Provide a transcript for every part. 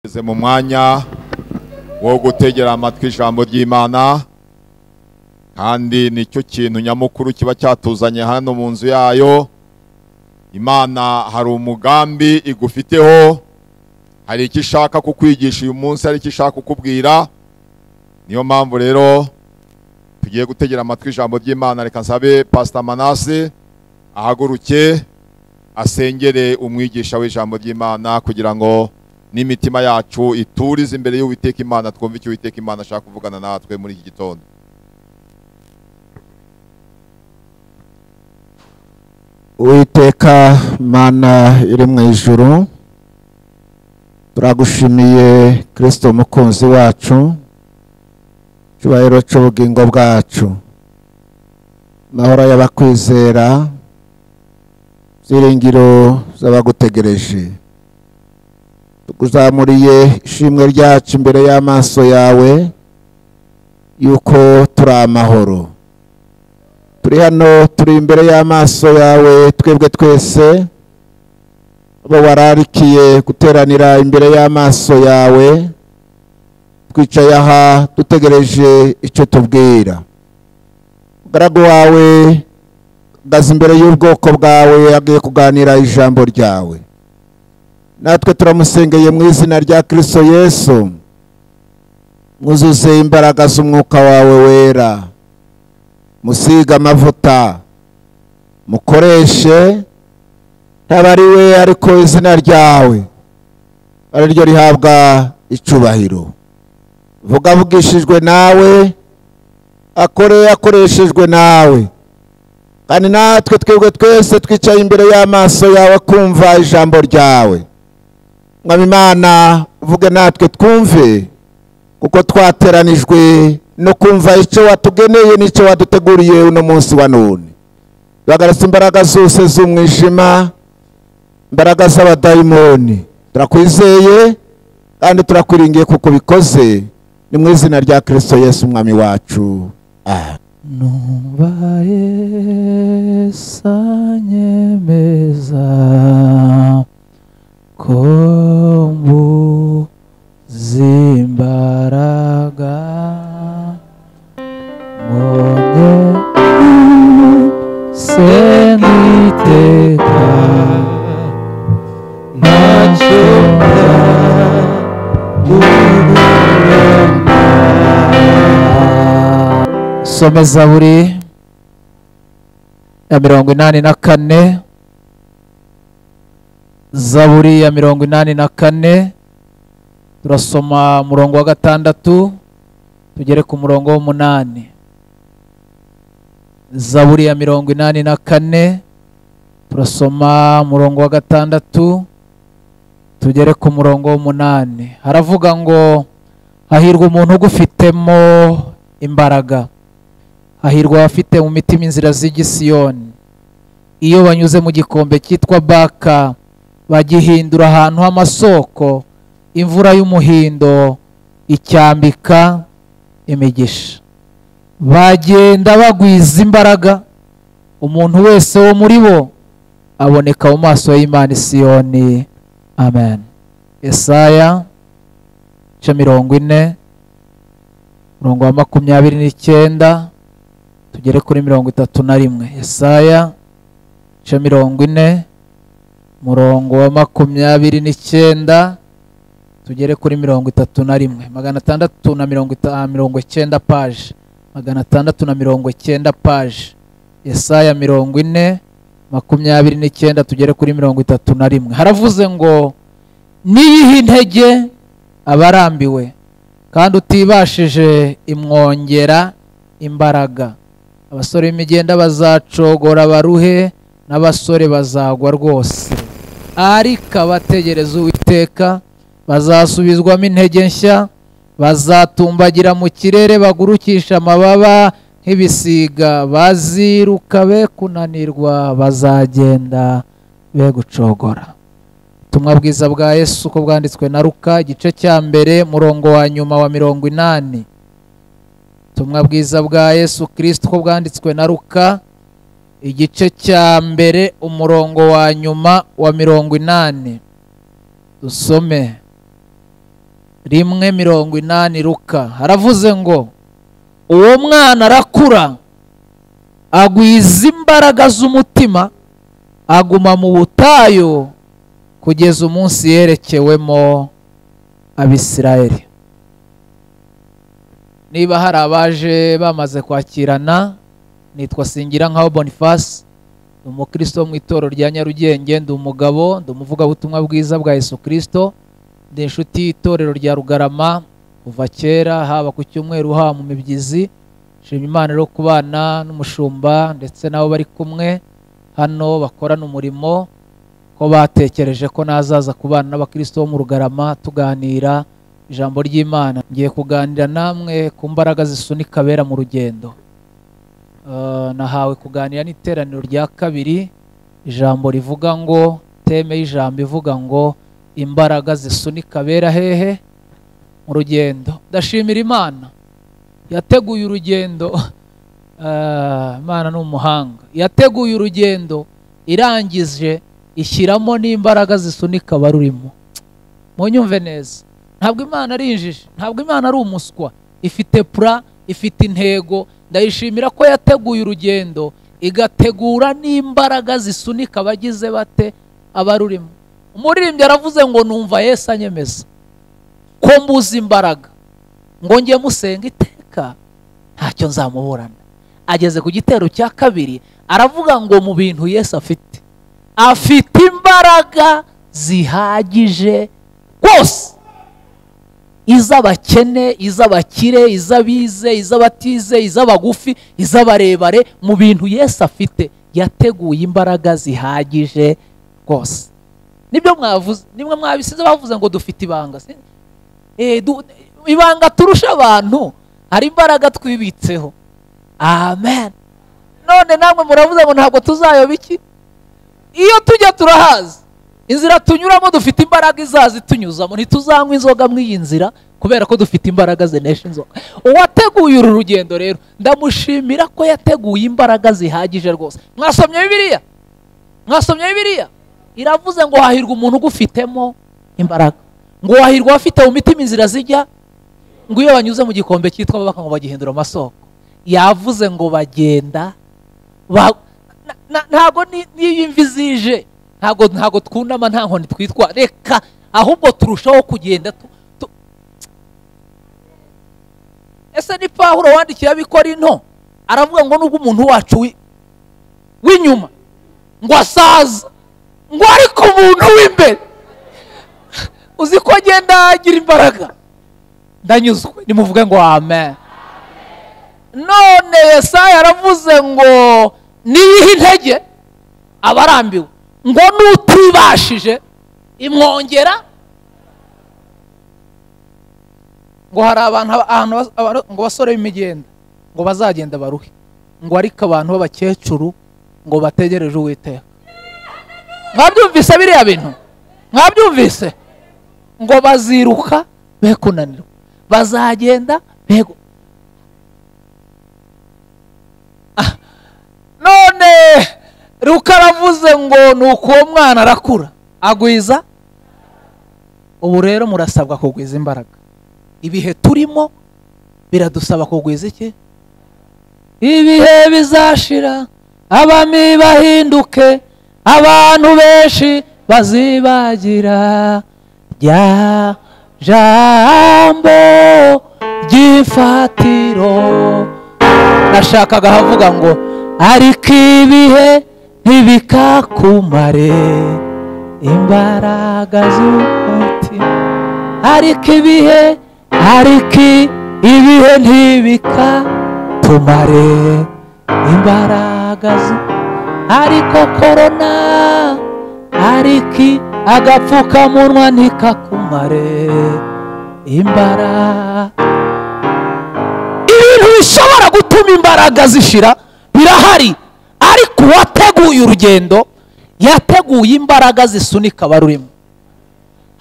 tugeze mu mwanya wo gutegera amatwi ijambo ry'imana kandi nicyo kintu nyamukuru kiba cyatuzanye hano mu nzu yayo imana hari umugambi igufiteho hari icyo ishaka kukwigisha uyu munsi hari icyo ishaka kukubwira niyo mpamvu rero tugiye gutegera amatwi ijambo ry'imana reka nsabe pasita manase ahaguruke asengere umwigisha w'ijambo ry'imana kugira ngo n'imitima yacu iturize imbere y'uwiteka imana twumve icyo uwiteka imana ashaka kuvugana natwe muri iki gitondo Uwiteka mana iri mu ijuru turagushimiye kirisito umukunzi wacu icyubahiro cy'ubugingo bwacu amahoro y'abakwizera byiringiro z'abagutegereje tuguzamuriye ishimwe ryacu imbere y'amaso yawe yuko turi amahoro turi hano turi imbere y'amaso yawe twebwe twese abo wararikiye guteranira imbere y'amaso yawe twicaye aha dutegereje icyo tubwira umugaragu wawe ahagaze imbere y'ubwoko bwawe agiye kuganira ijambo ryawe natwe turamusengeye mu izina rya kirisito yesu mwuzuze imbaraga z'umwuka wawe wera musiga amavuta mukoreshe ntaba ari we ariko izina ryawe ari ryo rihabwa icubahiro vuga avugishijwe nawe akore akoreshejwe nawe kandi natwe twebwe twese twicaye imbere y'amaso yawe kumva ijambo ryawe mwabimana uvuge natwe twumve kuko twateranijwe no kumva icyo watugeneye n'icyo waduteguriye uno munsi wa none duhagarutse imbaraga zose z'umwijima imbaraga z'abadayimoni turakwizeye kandi turakwiringiye kuko ubikoze ni mu izina rya kirisito yesu umwami wacu numvaye sanyemeza ko mbuzimbaraga mbonye seniteka ntacyo someza buri ya mirongo inani na kane zaburi ya mirongo inani na kane turasoma umurongo wa gatandatu tugere ku murongo w'umunani zaburi ya mirongo inani na kane turasoma umurongo wa gatandatu tugere ku murongo w'umunani haravuga ngo hahirwa umuntu ugufitemo imbaraga hahirwa abafite mu mitima inzira z'igisiyoni iyo banyuze mu gikombe cyitwa baka bagihindura ahantu h'amasoko imvura y'umuhindo icyambika imigisha bagenda bagwiza imbaraga umuntu wese wo muri bo aboneka mu maso y'imana isiyoni amen esaya ce mirongo ine umurongo wa makumyabiri n'icyenda tugere kuri mirongo itatu na rimwe esaya ce mirongo ine umurongo wa makumyabiri n'icyenda tugere kuri mirongo itatu na rimwe magana atandatu na mirongo itanu mirongo icyenda paje magana atandatu na mirongo icyenda paje esaya mirongo ine makumyabiri n'icyenda tugere kuri mirongo itatu na rimwe haravuze ngo niyihe intege abarambiwe kandi utibashije imwongera imbaraga abasore b'imigenda bazacogora baruhe n'abasore bazagwa rwose ariko abategereza uwiteka bazasubizwamo intege nshya bazatumbagira mu kirere bagurukisha amababa nk'ibisiga baziruka be kunanirwa bazagenda be gucogora ubutumwa bwiza bwa yesu uko bwanditswe na ruka igice cya mbere murongo wa nyuma wa mirongo inani ubutumwa bwiza bwa yesu kirisiti uko bwanditswe na ruka igice cya mbere umurongo wa nyuma wa mirongo inani dusome rimwe mirongo inani ruka haravuze ngo uwo mwana arakura agwiza imbaraga z'umutima aguma mu butayu kugeza umunsi yerekewemo abisirayeli niba hari abaje bamaze kwakirana nitwa singira nkaho boniface ni umukristo wo mu itorero rya nyarugenge ndi umugabo ndi umuvugabutumwa bwiza bwa yesu kirisito ndi inshuti y'itorero rya rugarama kuva kera haba ku cyumweru haba mu mibyizi nshima imana rero kubana n'umushumba ndetse n'abo bari kumwe hano bakorana umurimo ko batekereje ko nazaza kubana n'abakristo bo mu rugarama tuganira ijambo ry'imana ngiye kuganira namwe ku mbaraga zisunika abera mu rugendo Eh, nahawe kuganira n'iteraniro rya kabiri ijambo rivuga ngo teme y'ijambo ivuga ngo imbaraga zisunika abera hehe mu rugendo ndashimira imana yateguye urugendo Ah, imana ni umuhanga yateguye urugendo irangije ishyiramo n'imbaraga zisunika abarurimo munyumve neza ntabwo imana ari injiji ntabwo imana ari umuswa ifite pura ifite intego ndayishimira ko yateguye urugendo igategura n'imbaraga zisunika abagize bate abarurimo umuririmbyi aravuze ngo numva yesu anyemeza ko mbuze imbaraga ngo njye musenga iteka ntacyo nzamuburana ageze ku gitero cya kabiri aravuga ngo mu bintu yesu afite afite imbaraga zihagije rwose iz'abakene iz'abakire iz'abize iz'abatize iz'abagufi iz'abarebare mu bintu yesu afite yateguye imbaraga zihagije rwose nibyo mwavuze nimwe mwabisize bavuze ngo dufite ibanga si- Eh, du- ibanga turusha abantu hari imbaraga twibitseho amen none namwe muravuze ngo ntabwo tuzayoba iki iyo tujya turahazi inzira tunyuramo dufite imbaraga izaza itunyuzamo ntituzanywa inzoga muri iyi nzira kubera ko dufite imbaraga zinesha inzoga uwateguye uru rugendo rero ndamushimira ko yateguye imbaraga zihagije rwose mwasomye bibiliya mwasomye bibiliya iravuze ngo hahirwa umuntu ugufitemo imbaraga ngo wahirwa abafite mu mitima inzira zijya ngo iyo banyuze mu gikombe cyitwa babaka ngo bagihindura amasoko yavuze ngo bagenda ba- na- na- ntago ni- n'iyo imvi zije ntago ntago twunama nta nkoni twitwa reka ahubwo turushaho kugenda tu- tu- ese ni pawulo wandikiye abikorinto aravuga ngo nubwo umuntu wacu wi- w'inyuma ngo asaza ngo ariko umuntu w'imbere uzi ko agenda agira imbaraga ndanyuzwe nimuvuge ngo amen none yesaya yaravuze ngo niyihe intege aba arambiwe ngo n'utibashije imwongera ngo hari abantu aba- ahantu bas- abantu- ngo basore b'imigenda ngo bazagenda baruhe ngo ariko abantu b'abakecuru ngo bategereje uwiteka mwabyumvise biriya bintu mwabyumvise ngo baziruka be kunanirwa bazagenda be gu- none ruka aravuze ngo ni uko uwo mwana arakura agwiza ubu rero murasabwa kugwiza imbaraga ibihe turimo biradusaba kugwiza iki ibihe bizashira abami bahinduke abantu benshi bazibagira rya jambo ry'imfatiro nashakaga ahavuga ngo ariko ibihe ntibikakumare imbaraga z'umutima ariko ibihe ariko ibihe ntibikatumare imbaraga z' ariko korona ariko agapfukamunwa ntikakumare imbaraga ibintu bishobora gutuma imbaraga zishira birahari ariko uwateguye urugendo yateguye imbaraga zisunika abarurimo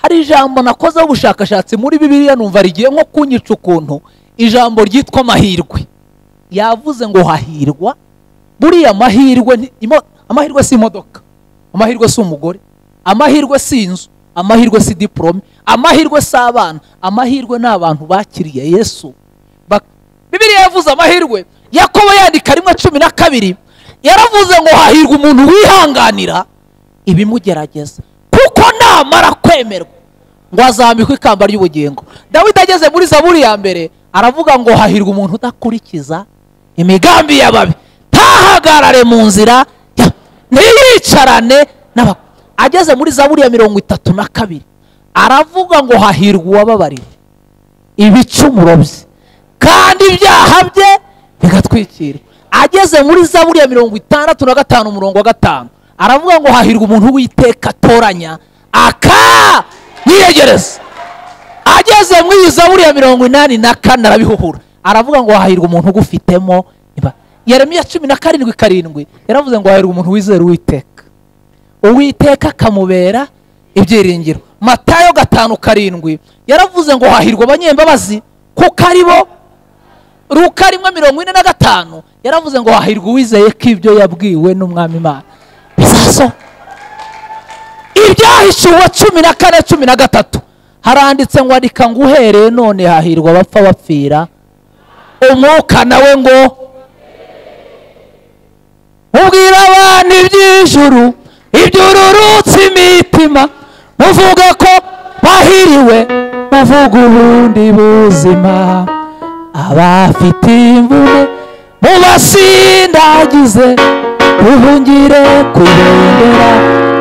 hari ijambo nakozeho ubushakashatsi muri bibiliya numva rigiye nko kunyica ukuntu ijambo ryitwa amahirwe yavuze ngo hahirwa buriya amahirwe ni- imo- amahirwe si imodoka amahirwe si umugore amahirwe si inzu amahirwe si diporome amahirwe si abana amahirwe ni abantu bakiriye yesu Bak- bibiliya yavuze amahirwe yakobo yandika rimwe cumi na kabiri yaravuze ngo hahirwa umuntu wihanganira ibimugerageza kuko namara kwemerwa ngo azambikwe ikamba ry'ubugingo dawidi ageze muri zaburi ya mbere aravuga ngo hahirwa umuntu udakurikiza imigambi y'ababi ntahagarare mu nzira ya- ntiyicarane n'aba ageze muri zaburi ya mirongo itatu na kabiri aravuga ngo hahirwa uwababarira ibicumuro bye kandi ibyaha bye bigatwikirwa ageze muri zaburi ya mirongo itandatu na gatanu umurongo wa gatanu aravuga ngo hahirwa umuntu w'iteka atoranya aka yiyegereza ageze muri iyi zaburi ya mirongo inani na kane arabihuhura aravuga ngo hahirwa umuntu ugufitemo iba- yeremiya cumi na karindwi karindwi yaravuze ngo hahirwa umuntu wizera uwiteka uwiteka akamubera ibyiringiro matayo gatanu karindwi yaravuze ngo hahirwa abanyembabazi kuko ari bo ruka rimwe mirongo ine na gatanu yaravuze ngo hahirwa uwizeye ko ibyo yabwiwe n'umwami imana bizasohoka ibyahishuwe cumi na kane cumi na gatatu haranditse ngo andika ngo uhereye none hahirwa abapfa bapfira umwuka nawe ngo ubwira abantu iby'ijuru ibyururutse imitima muvuga ko bahiriwe muvuga ubundi buzima abafite imvune mubasindagize ubungire ku ibendera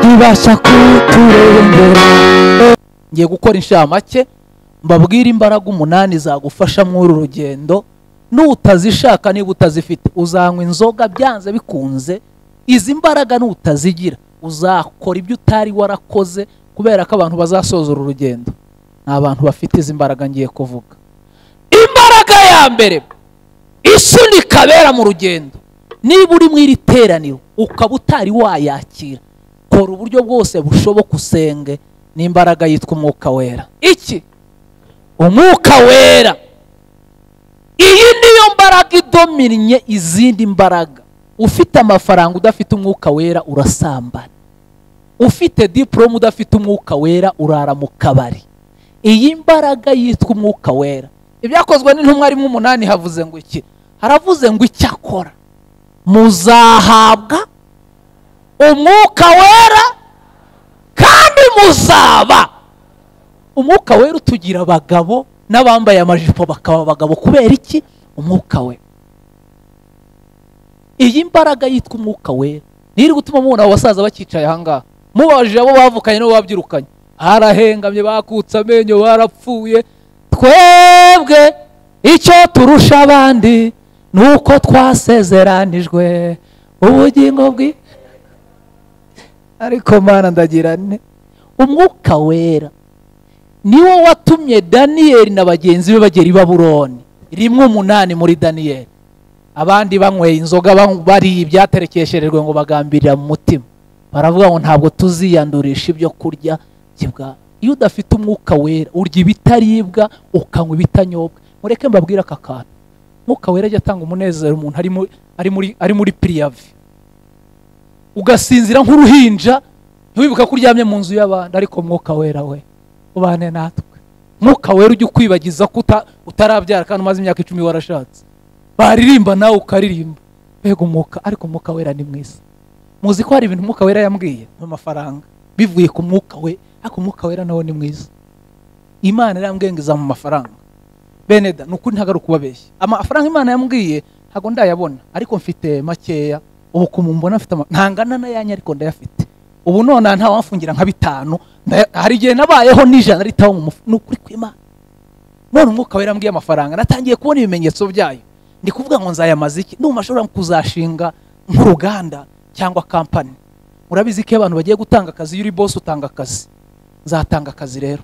ribasha kuturengera ngiye gukora inshamake mbabwire imbaraga umunani zagufasha muri uru rugendo n'utazishaka niba utazifite uzanywa inzoga byanze bikunze izi mbaraga n'utazigira uzakora ibyo utari warakoze kubera ko abantu bazasoza uru rugendo ni abantu bafite izi mbaraga ngiye kuvuga imbaraga ya mbere isunika abera mu rugendo niba uri mu iri teraniro ukaba utari wayakira kora uburyo bwose bushoboka usenge n'imbaraga yitwa umwuka wera iki umwuka wera iyi niyo mbaraga idominye izindi mbaraga ufite amafaranga udafite umwuka wera urasambana ufite diporome udafite umwuka wera urara mu kabari iyi mbaraga yitwa umwuka wera ibyakozwe n'intumwa rimwe umunani havuze ngo iki haravuze ngo icyakora muzahabwa umwuka wera kandi muzaba umwuka wera utugira abagabo n'abambaye amajipo bakaba abagabo kubera iki umwuka we iyi mbaraga yitwa umwuka wera niyo iri gutuma mubona abo basaza bakicaye ahangaha mubajije abo bavukanye n'abo babyirukanye harahengamye bakutse amenyo barapfuye twebwe icyo turusha abandi ni uko twasezeranijwe ubugingo bwi ariko mana ndagira nte umwuka wera niwo watumye daniyeli na bagenzi be bagera i baburoni rimwe umunani muri daniyeli abandi banyweye inzoga banyw- bariye ibyaterekesherejwe ngo bagambirira mu mutima baravuga ngo ntabwo tuziyandurisha ibyo kurya by'ibwami iyo udafite umwuka wera urya ibitaribwa ukanywa ibitanyobwa mureke mbabwire aka kantu umwuka wera ajya atanga umunezero umuntu ari muri- ari muri ari muri piriyavi ugasinzira nk'uruhinja ntiwibuka ko uryamye mu nzu y'abandi ariko umwuka wera we ubane natwe umwuka wera ujya ukwibagiza ko uta- utarabyara kandi umaze imyaka icumi warashatse baririmba nawe ukaririmba mbega umwuka ariko umwuka wera ni mwiza muzi ko hari ibintu umwuka wera yambwiye mu mafaranga bivuye ku mwuka we ariko umwuka wera nawe ni mwiza imana yarambwiye ngo izamuha amafaranga bene da ni ukuri ntabwo ari ukubabeshya amafaranga imana yambwiye ntabwo ndayabona ariko mfite makeya ubu ku mbona mfite ama- ntangana n'ayanyu ariko ndayafite ubu nonaha nta wamfungira nka bitanu ndaya- hari igihe nabayeho n'ijana ritaho mu mufu- ni ukuri kw'imana none umwuka wera ambwiye amafaranga natangiye kubona ibimenyetso byayo ndi kuvuga ngo nzayamaze iki ndumva ashobora kuzashinga nk'uruganda cyangwa kampani murabizi ko iyo abantu bagiye gutanga akazi iyo uri bose utanga akazi nzatanga akazi rero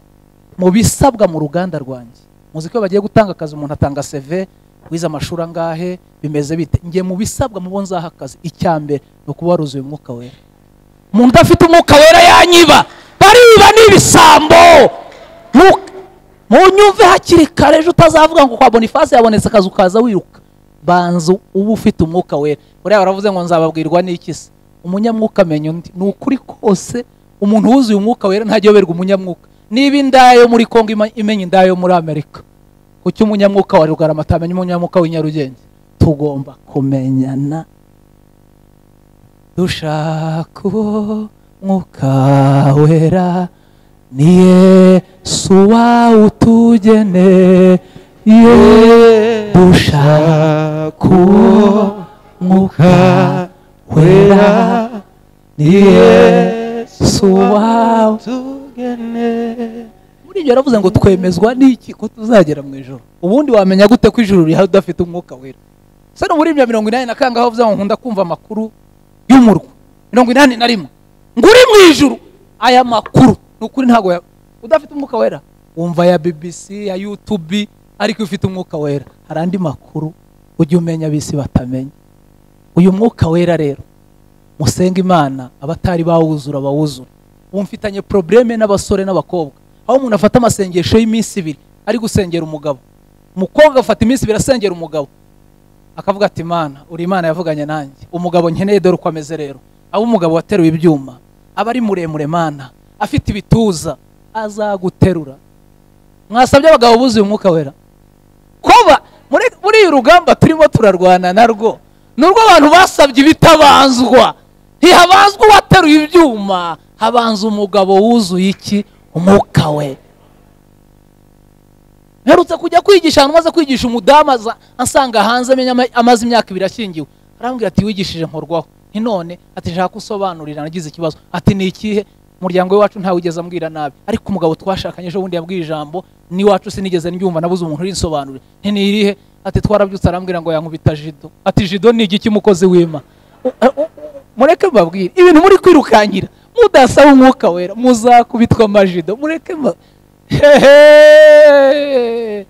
mu bisabwa mu ruganda rwanjye muzi ko iyo bagiye gutanga akazi umuntu atanga seve wize amashuri angahe bimeze bite njye mu bisabwa mu bo nzaha akazi icya mbere ni ukuba waruzuye umwuka wera umuntu udafite umwuka wera yanyiba bariba n'ibisambo Mu- munyumve hakiri kare ejo utazavuga ngo kwa bonifasi yabonetse akazi ukaza wiruka banza uba ufite umwuka wera buriya baravuze ngo nzababwirwa n'iki se umunyamwuka amenya undi ni ukuri kose umuntu wuzuye umwuka wera ntagiyoberwa umunyamwuka niba indaya yo muri kongo ima- imenya indaya yo muri amerika kuki umunyamwuka wa rugarama atamenya umunyamwuka w'i nyarugenge tugomba kumenyana dushaka uwo mwuka wera ni yesu wawutugeneye dushaka uwo mwuka wera ni yesu wawu muri ibyo yaravuze ngo twemezwa n'iki ko tuzagera mu ijoro ubundi wamenya gute ko ijoro rihari udafite umwuka wera se no muri bya mirongo inani na kangaho aho ngo nkunda kumva amakuru y'umurwa mirongo inani na rimwe ngo uri mu ijuru aya makuru ni ukuri ntabwo ya- udafite umwuka wera wumva ya bbc ya youtube ariko ufite umwuka wera hari andi makuru ujya umenya bisi batamenya uyu mwuka wera rero musenge imana abatari bawuzura bawuzura ubu mfitanye probleme n'abasore n'abakobwa aho umuntu afata amasengesho y'iminsi ibiri ari gusengera umugabo umukobwa afata iminsi ibiri asengera umugabo akavuga ati mana uri imana yavuganye nanjye umugabo nkeneye dore uko ameze rero aba umugabo wateruye ibyuma aba ari muremure mana afite ibituza azaguterura mwasabye abagabo buzuye umwuka wera kuba muri muri iyi rugamba turimo turarwana narwo ni urwo abantu basabye ibitabanzwa ntihabanzwa uwateruye ibyuma habanza umugabo wuzuye iki umwuka we mperutse kujya kwigisha ahantu maze kwigisha umudamu aza- ansanga hanze amenya ama- amaze imyaka ibiri ashyingiwe arambwira ati wigishije nkorwaho nti none ati nshaka usobanurira nagize ikibazo ati ni ikihe umuryango w'iwacu ntawe ugeze ambwira nabi ariko umugabo twashakanye ejo bundi yambwiye ijambo n'iwacu sinigeze ndyumva nabuze umuntu urinsobanurira nti ni irihe ati twarabyutse arambwira ngo yankubita jido ati jido ni igiki umukozi w'ima U- u- u- mureke mbabwire ibintu muri kwirukankira mudasaba umwuka wera muzakubitwa amajido mureke mba hehe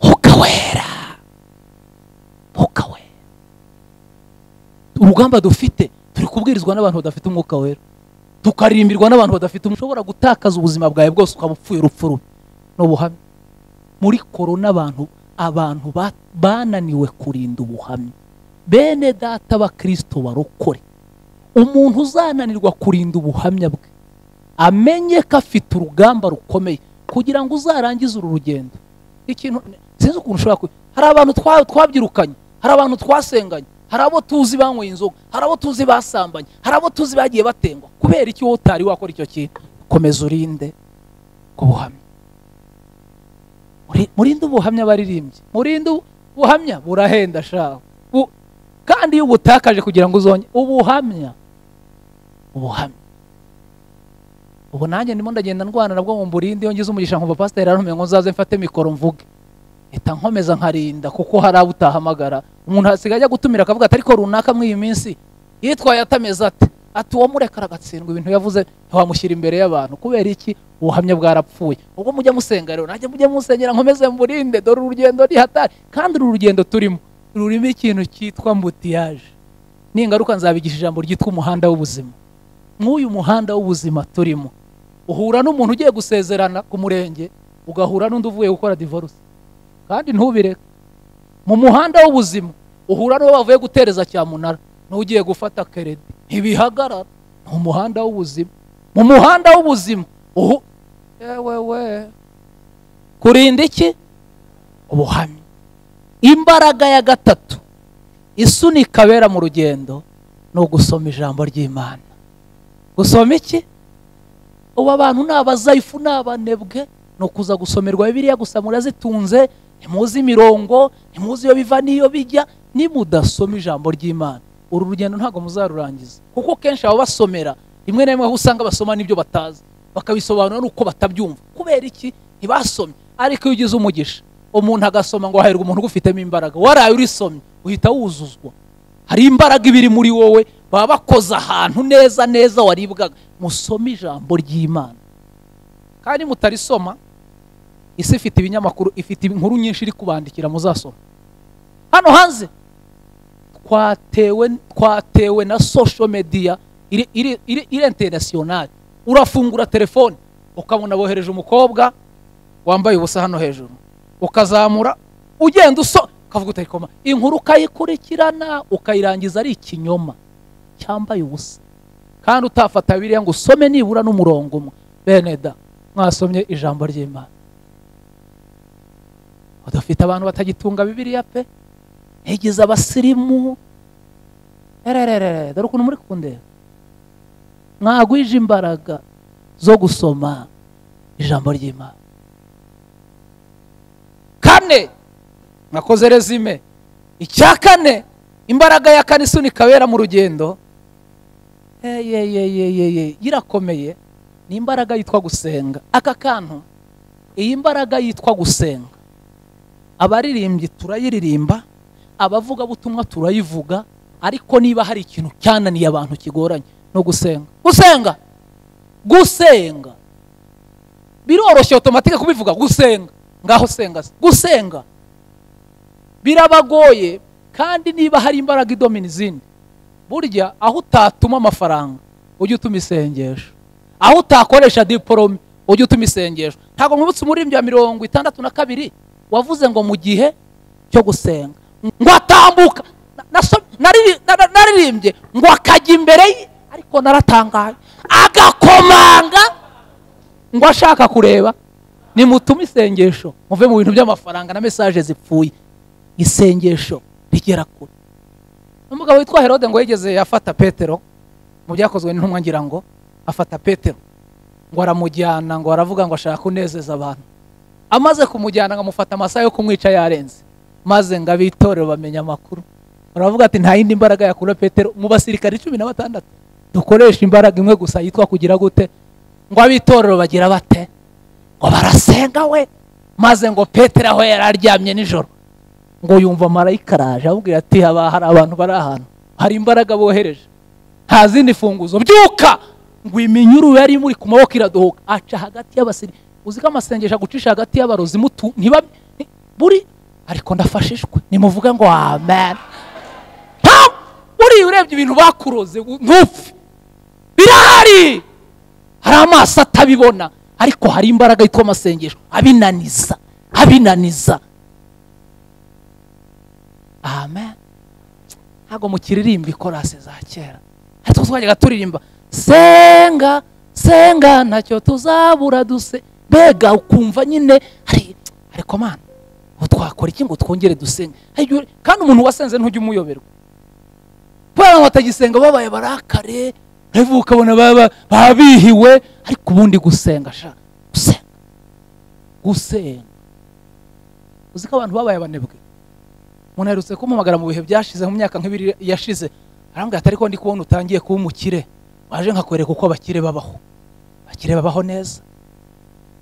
mwuka wera mwuka wera urugamba dufite turi kubwirizwa n'abantu badafite umwuka wera tukarimbirwa n'abantu badafite umwuka ushobora gutakaza ubuzima bwawe bwose ukaba upfuye urupfu rubi ni ubuhamya muri korona abantu abantu ba- bananiwe kurinda ubuhamya bene data bakristo barokore umuntu uzananirwa kurinda ubuhamya bwe amenye ko afite urugamba rukomeye kugira ngo uzarangize uru rugendo ikintu sinzi ukuntu ushobora ku hari abantu twa- twabyirukanye hari abantu twasenganye hari abo tuzi banyweye inzoga hari abo tuzi basambanye hari abo tuzi bagiye batengwa kubera iki wowe utari wakora icyo kintu komeza urinde ku buhamya Muri- murinde ubuhamya baririmbyi murinde ubu- ubuhamya burahenda shaho Bu- kandi iyo ubutakaje kugira ngo uzonye ubuhamya ubuhamya ubu nanjye ndimo ndagenda ndwana nabwo mu burindi iyo ngize umugisha nkumva pasiteri arantumiye ngo nzaze mfate mikoro mvuge mpita nkomeza nkarinda kuko hari abo utahamagara umuntu hasigaye ajya gutumira akavuga ati ariko runaka muri iyi minsi yitwaye atameze ate ati uwo murekara agatsindwa ibintu yavuze ntiwamushyira imbere y'abantu kubera iki ubuhamya bwarapfuye ubwo mujya musenga rero nanjye mujye musengera nkomeze mburinde dore urugendo rihatari kandi uru rugendo turimo rurimo ikintu cyitwa mbutiyaje ningaruka nzabigisha ijambo ryitwa umuhanda w'ubuzima nk'uyu muhanda w'ubuzima turimo uhura n'umuntu ugiye gusezerana ku murenge ugahura n'undi uvuye gukora divorce kandi ntubireke mu muhanda w'ubuzima uhura n'uwo bavuye gutereza cyamunara n'ugiye gufata keredi ntibihagarara ni umuhanda w'ubuzima mu muhanda w'ubuzima uhu yewe we kurinda iki ubuhamya imbaraga ya gatatu isunika abera mu rugendo ni ugusoma ijambo ry'imana gusoma iki ubu abantu ni abazayifu ni abanebwe ni ukuza gusomerwa bibiriya gusa murazitunze ntimuzi imirongo ntimuzi iyo biva n'iyo bijya nimudasoma ijambo ry'imana uru rugendo ntabwo muzarurangiza kuko kenshi ababasomera rimwe na rimwe aho usanga basoma n'ibyo batazi bakabisobanura n'uko batabyumva kubera iki ntibasomye ariko iyo ugize umugisha umuntu agasoma ngo hahirwa umuntu ugufitemo imbaraga waraye urisomye uhita wuzuzwa hari imbaraga iba iri muri wowe baba bakoze ahantu neza neza waribwaga musome ijambo ry'imana kandi mutarisoma isi ifite ibinyamakuru ifite inkuru nyinshi iri kubandikira muzasoma hano hanze twatewe twatewe na social media iri iri iri iri international urafungura telefone ukabona bohereje umukobwa wambaye ubusa hano hejuru ukazamura ugenda uso ukavuga utayikoma inkuru ukayikurikirana ukayirangiza ari ikinyoma cyambaye ubusa kandi utafata biriya ngo usome nibura n'umurongo umwe bene da mwasomye ijambo ry'imana udafite abantu batagitunga bibiriya pe ntigize abasirimu erererere dore ukuntu muri kundeba mwagwije imbaraga zo gusoma ijambo ry'imana kane mwakoze rezime icya kane imbaraga ya kane isunika abera mu rugendo eyeyeyeyeye irakomeye ni imbaraga yitwa gusenga aka kantu iyi mbaraga yitwa gusenga abaririmbyi turayiririmba abavugabutumwa turayivuga ariko niba hari ikintu cyananiye abantu kigoranye no gusenga gusenga gusenga biroroshye otomatike kubivuga gusenga ngaho senga se. gusenga birabagoye kandi niba hari imbaraga idomina izindi burya aho utatuma amafaranga ujye utuma isengesho aho utakoresha diporome ujye utuma isengesho ntabwo mwibutse umuririmbyi wa mirongo itandatu na kabiri wavuze ngo mu gihe cyo gusenga ngo atambuka naso- nariri- na- na- naririmbye ngo akajya imbere ye ariko naratangaye agakomanga ngo ashaka kureba nimutume isengesho muve mu bintu by'amafaranga na mesaje zipfuye isengesho rigera kure umugabo witwa herode ngo yigeze afata petero mu byakozwe n'intumwa ngira ngo afata petero ngo aramujyana ngo aravuga ngo ashaka kunezeza abantu amaze kumujyana ngo amufata amasaha yo kumwica yarenze maze ngo abitorere bamenye amakuru baravuga ati nta yindi mbaraga yakura petero mu basirikare cumi na batandatu dukoresha imbaraga imwe gusa yitwa kugira gute ngo abitorero bagira bate ngo barasenga we maze ngo petero aho yari aryamye nijoro ngo yumva marayika araje amubwira ati haba hari abantu bari ahantu hari imbaraga bohereje nta zindi funguzo byuka ngo iminyururu yari imuri ku maboko iradohoka aca hagati y'abasiri uzi ko amasengesho agucisha hagati y'abarozi mutu ntiba nti- buri ariko ndafashijwe nimuvuge ngo amen Pam! buriya urebye ibintu bakuroze u- ntupfe birahari hari amaso atabibona ariko hari imbaraga yitwa amasengesho abinaniza abinaniza amen ntabwo mukiririmba ikorase za kera ariko twajyaga turirimba senga senga ntacyo tuzabura duse mbega ukumva nyine hari ariko mana ubu twakora iki ngo twongere dusenge Hari igihe- kandi umuntu wasenze ntujya umuyoberwa kubera ngo batagisenga babaye barakare revu ukabona baba babihiwe ariko ubundi gusenga sha gusenga gusenga uzi ko abantu babaye abanebwe umuntu aherutse kumpamagara mu bihe byashize mu myaka nk'ibiri yashize arambwira ati ariko ndi kubona utangiye kuba umukire waje nkakwereka uko abakire babaho abakire babaho neza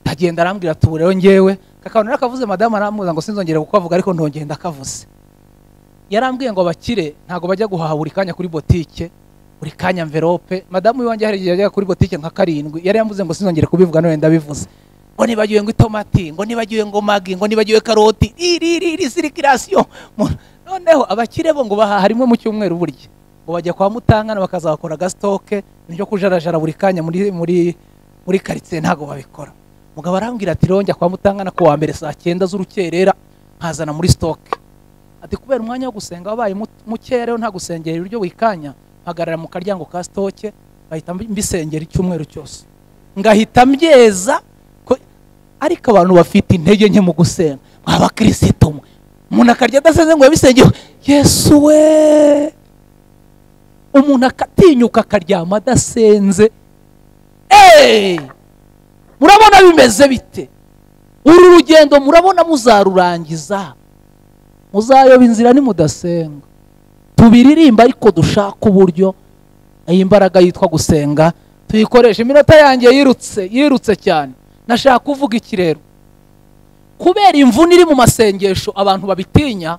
ndagenda arambwira ati ubu rero ngewe kakabona rero akavuze madamu aramuza ngo sinzongere kukavuga ariko ndongenda akavuze yarambwiye ngo abakire ntabwo bajya guhaha buri kanya kuri botike buri kanya mverope madamu iwanjye hari igihe yajyaga kuri botike nka karindwi yari yambuze ngo sinzongere kubivuga none ndabivuze ngo nibagiwe ngo itomati ngo nibagiwe ngo magi ngo nibagiwe karoti iri iri iri sirikirasiyo Mu- noneho abakire bo ngo bahaha rimwe mu cyumweru burya ngo bajya kwa mutangana bakazakora agasitoke nibyo kujarajara buri kanya muri muri muri karitsiye ntabwo babikora mugabo arambwira ati rero njya kwa mutangana ku wa mbere saa cyenda z'urukerera nkazana muri sitoke ati kubera umwanya wo gusenga wabaye mu- mukeya rero nta gusengera ibiryo wikanya mpagarara mu karyango ka sitoke bahita mbi- mbisengera icyumweru cyose ngahita mbyeza ko- ariko abantu bafite intege nke mu gusenga mwaba kirisitu mwe umuntu akarya adasenze ngo yabisengewe yesu we umuntu akatinyuka akaryama adasenze eee murabona bimeze bite uru rugendo murabona muzarurangiza muzayoba inzira nimudasenga tubiririmba ariko dushaka uburyo iyi mbaraga yitwa gusenga tuyikoresha iminota yanjye yirutse yirutse cyane nashaka kuvuga iki rero kubera imvune iri mu masengesho abantu babitinya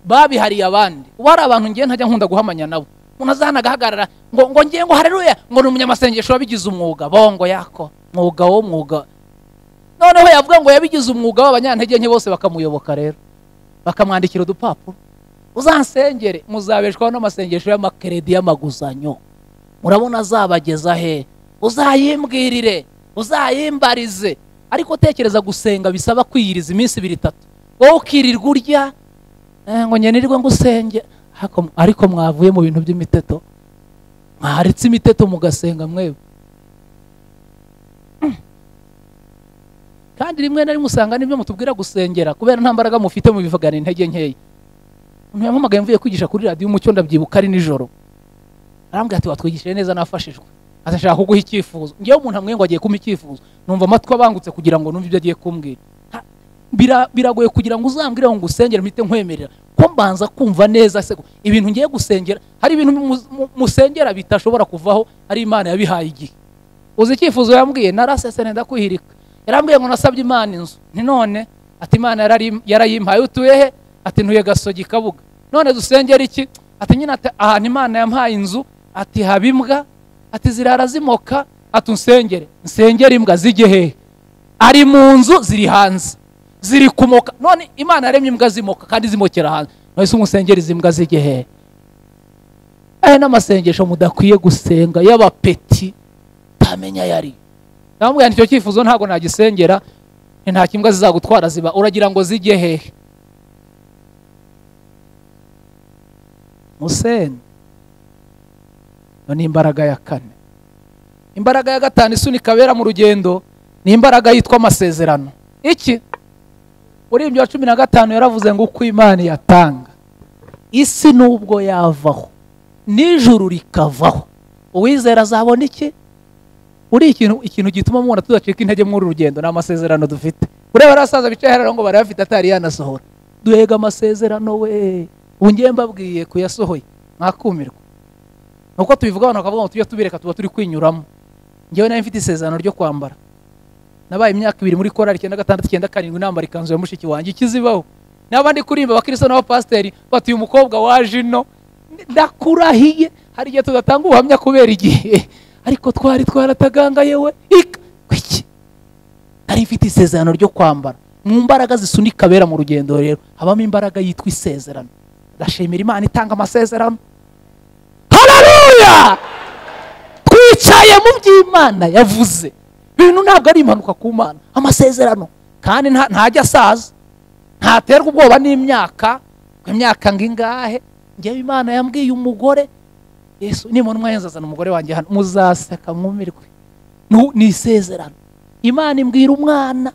babihariye abandi ubu hari abantu ngiye ntajya nkunda guhamanya nabo umuntu azahana agahagarara ngo ngo ngiye ngo hareruya ngo ni umunyamasengesho wabigize umwuga bongo yako mwuga wo mwuga noneho yavuga ngo yabigize umwuga w'abanyantege nke bose bakamuyoboka rero bakamwandikira udupapuro uzansengere muzabeshwaho n'amasengesho y'amakeredi y'amaguzanyo murabona azabageza he uzayimbwirire uzayimbarize ariko tekereza gusenga bisaba kwiyiriza iminsi ibiri itatu wowe ukirirwa urya "Eh, ngo ngenerwe ngo usenge ariko mwavuye mu bintu by'imiteto mwaretse imiteto mugasenga mwebwe kandi rimwe na rimwe usanga nibyo mutubwira gusengera kubera nta mbaraga mufite mubivugana intege nkeya umuntu yampamagaye mvuye kwigisha kuri radiyo umucyo ndabyibuka ari nijoro arambwira ati watwigishije neza nafashijwe aza ashaka kuguha icyifuzo ngewe umuntu amwe ngo agiye kumpa icyifuzo numva amatwi abangutse kugira ngo numve ibyo agiye kumbwira Ha, bira- biragoye kugira ngo uzambwire ngo ngusengere mpite nkwemerera ko mbanza kumva neza se ko ibintu ngiye gusengera hari ibintu mu- mu- musengera bitashobora kuvaho ari imana yabihaye igihe uzi icyifuzo yambwiye narasesene ndakwihirika yarambwiye ngo nasabye imana inzu ni none ati imana yarari- yarayimpaye utuye he ati ntuye gasogi kabuga none dusengera iki ati nyine ati ahantu imana yampaye inzu ati haba imbwa ati zirara zimoka ati unsengere nsengere imbwa zijye hehe ari mu nzu ziri hanze ziri kumoka none imana yaremye imbwa zimoka kandi zimokera hanze none se umusengera izi mbwa zijye hehe aya ni amasengesho mudakwiye gusenga y'abapeti utamenya ayo ari yo ndamubwira nicyo cyifuzo ntabwo nagisengera ni nta kimbwa zizagutwara ziba uragira ngo zijye hehe musenge iyo ni imbaraga ya kane imbaraga ya gatanu isunika abera mu rugendo ni imbaraga yitwa amasezerano iki muri ibyo cumi na gatanu yaravuze ngo uko imana yatanga isi n'ubwo yavaho n'ijuru rikavaho uwizera azabona iki uri ikintu ikintu gituma mubona tudacika intege muri uru rugendo ni amasezerano dufite ureba ariya basaza bicaye hariya ngo barayafite atari yanasohora duhega amasezerano we ubu ngiye mbabwiye kuyasohoye mwakumirwa ni uko tubivuga abantu bakavuga ngo tujye tubireka tuba turi kwinyuramo ngewe nawe mfite isezerano ryo kwambara nabaye imyaka ibiri muri korari icyenda gatandatu icyenda karindwi nambara ikanzu ya mushiki wanjye ikizibaho n'abandi kurimba abakristo n'abapasiteri bati uyu mukobwa waje ino ndakurahiye hari igihe tudatanga ubuhamya kubera igihe ariko twari twaratagangaye we ik- kwiki nari mfite isezerano ryo kwambara mu mbaraga zisunika abera mu rugendo rero habamo imbaraga yitwa isezerano ndashimira imana itanga amasezerano hararuya twicaye mu by'imana yavuze ibintu ntabwo ari impanuka ku mana amasezerano kandi nta- ntajya asaza ntaterwa ubwoba n'imyaka ngo imyaka ngingahe ngewe imana yambwiye umugore yesu nimona umwayenzi azana umugore wanjye hano muzaseka mwumirwe Nu- ni isezerano imana imbwira umwana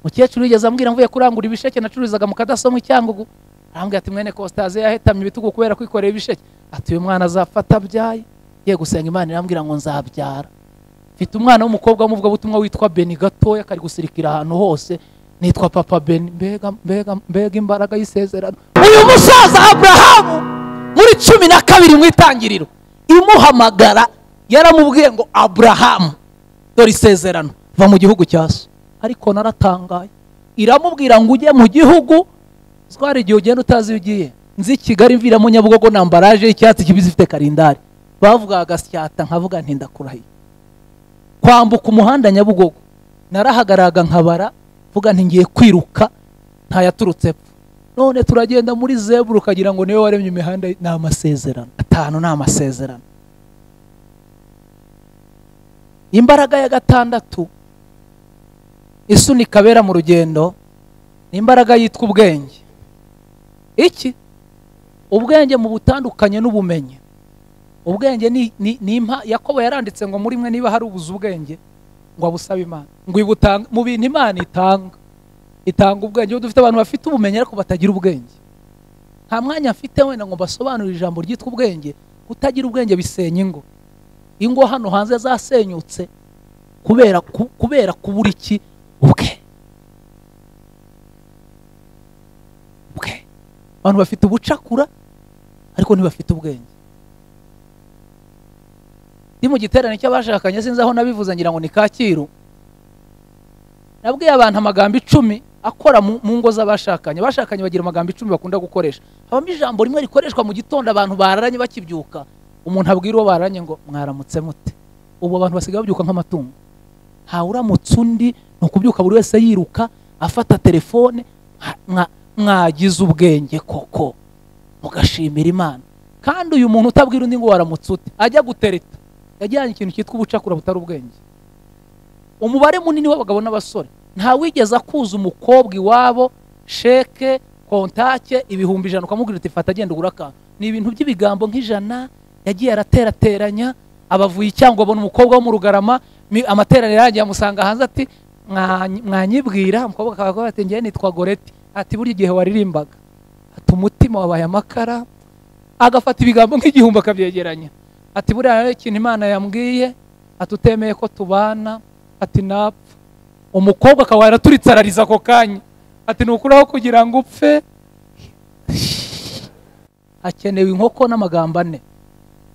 mukecuru yigeze ambwira mvuye kurangura ibisheke nacururizaga mu kadasomwa icyangugu arambwira ati mwene kositaze yahetamye ibitugu kubera kwikorera ibisheke ati uyu mwana azafata abyaye ye gusenga imana irambwira ngo nzabyara mfite umwana w'umukobwa w'umuvugabutumwa witwa beni gatoya kari gusirikira ahantu hose nitwa papa beni mbega mbega mbega imbaraga y'isezerano uyu musaza aburahamu muri cumi na kabiri mu itangiriro imuhamagara yaramubwiye ngo aburahamu dore isezerano va mu gihugu cya so ariko naratangaye iramubwira ngo ujye mu gihugu twari igihe ugenda utazi iyo ugiye nzi kigali mviramo nyabugogo na ambaraje y'icyatsi kibisi ifite karindari bavugaga agasyata nkavuga nti ndakurahiye kwambuka umuhanda nyabugogo narahagaraga nkabara vuga nti ngiye kwiruka ntayaturutse epfo none turagenda muri zebura ukagira ngo niwe waremye imihanda ni amasezerano atanu ni amasezerano imbaraga ya gatandatu isunika abera mu rugendo ni imbaraga yitwa ubwenge iki ubwenge mu butandukanye n'ubumenyi ubwenge ni, ni, ni impa yakobo yaranditse ngo muri mwe niba hari ubuze ubwenge ngo abusabe imana ngo ibutanga mu bintu imana itanga itanga ubwenge ubu dufite abantu bafite ubumenyi ariko batagira ubwenge nta mwanya mfite wenda ngo mbasobanurire ijambo ryitwa ubwenge kutagira ubwenge bisenya ingo ingo hano hanze zasenyutse kubera ku- kubera kubura iki ubwenge ubwenge abantu bafite ubucakura ariko ntibafite ubwenge ndi mu giterane cy'abashakanye sinzi aho nabivuze ngira ngo ni kacyiru nabwiye abantu amagambo icumi akora mu mu ngo z'abashakanye abashakanye bagira amagambo icumi bakunda gukoresha habamo ijambo rimwe rikoreshwa mu gitondo abantu bararanye bakibyuka umuntu abwira uwo bararanye ngo mwaramutse mute ubu abantu basigaye babyuka nk'amatungo ntawe uramutse undi ni ukubyuka buri wese yiruka afata telefone mwa- mwa- mwagize ubwenge koko mugashimira imana kandi uyu muntu utabwira undi ngo waramutse ute ajya gutereta yajyanye ikintu cyitwa ubucakura butari ubwenge umubare munini w'abagabo n'abasore nta wigeze akuza umukobwa iwabo sheke kontake ibihumbi ijana ukamubwira uti fata agenda ugura akantu ni ibintu by'ibigambo nk'ijana yagiye araterateranya abavuye icyango abona umukobwa wo mu rugarama mi- amateraniro yarangiye amusanga hanze ati "Mwa- mwanyibwira umukobwa akaba ati ngewe nitwa goreti ati burya igihe waririmbaga ati umutima wabaye amakara agafata ibigambo nk'igihumbi akabyegeranya ati buriya ikintu imana yambwiye ati utemeye ko tubana ati napfa umukobwa akaba yaraturitse arariza ako kanya ati ni ukuraho kugira ngo upfe hakenewe inkoko n'amagambo ane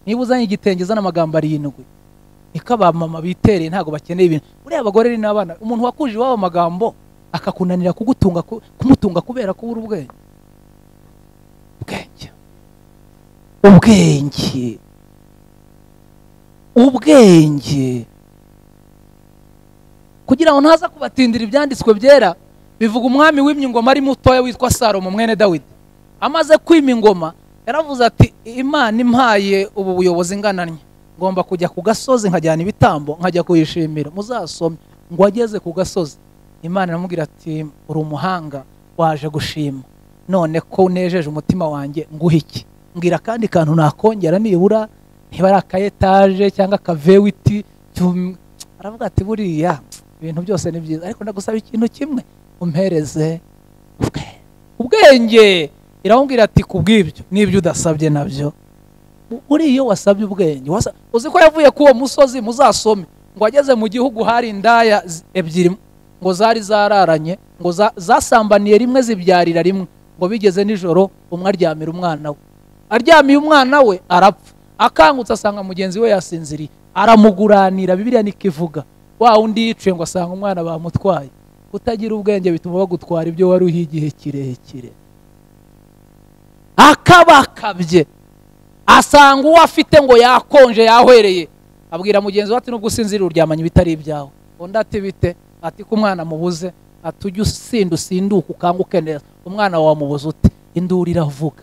niba uzanye igitenge uzana amagambo arindwi niko abamama bitereye ntabwo bakeneye ibintu buriya abagore ni n'abana umuntu wakuje iwabo amagambo akakunanira kugutunga ku- kumutunga kubera kubura ubwenge ubwenge ubwenge ubwenge kugira ngo ntaza kubatindira ibyanditswe byera bivuga umwami wimye ingoma ari mutoya witwa salomo mwene dawidi amaze kwima ingoma yaravuze ati imana impaye ubu buyobozi ngananye ngomba kujya ku gasozi nkajyana ibitambo nkajya kuyishimira muzasome ngo ageze ku gasozi imana iramubwira ati uri umuhanga waje gushima none ko unejeje umutima wanjye nguhe iki mbwira akandi kantu nakongera nibura niba ari aka etaje cyangwa akavewiti aravuga ati buriya ibintu byose ni byiza ariko ndagusaba ikintu kimwe umpereze ubwe ubwenge iramubwira ati ku bw'ibyo n'ibyo udasabye nabyo U- uriya iyo wasabye ubwenge wasa- uzi ko yavuye k'uwo musozi muzasome ngo ageze mu gihugu hari indaya z- ebyiri ngo zari zararanye ngo za- zasambaniye rimwe zibyarira rimwe ngo bigeze nijoro umwe aryamira umwana we aryamiye umwana we arapfa akangutse asanga mugenzi we yasinziriye aramuguranira bibiliya niko ivuga wa undi yiciwe ngo asanga umwana bamutwaye kutagira ubwenge bituma bagutwara ibyo wari uhiye igihe kirekire akabakabye asanga uwo afite ngo yakonje yahwereye abwira mugenzi we ati nubwo usinzira uryamanye ibitari ibyawe undi ati bite ati ko umwana mubuze ati ujye usinda usinduke ukanguke neza umwana wawe mubuze ute induru iravuga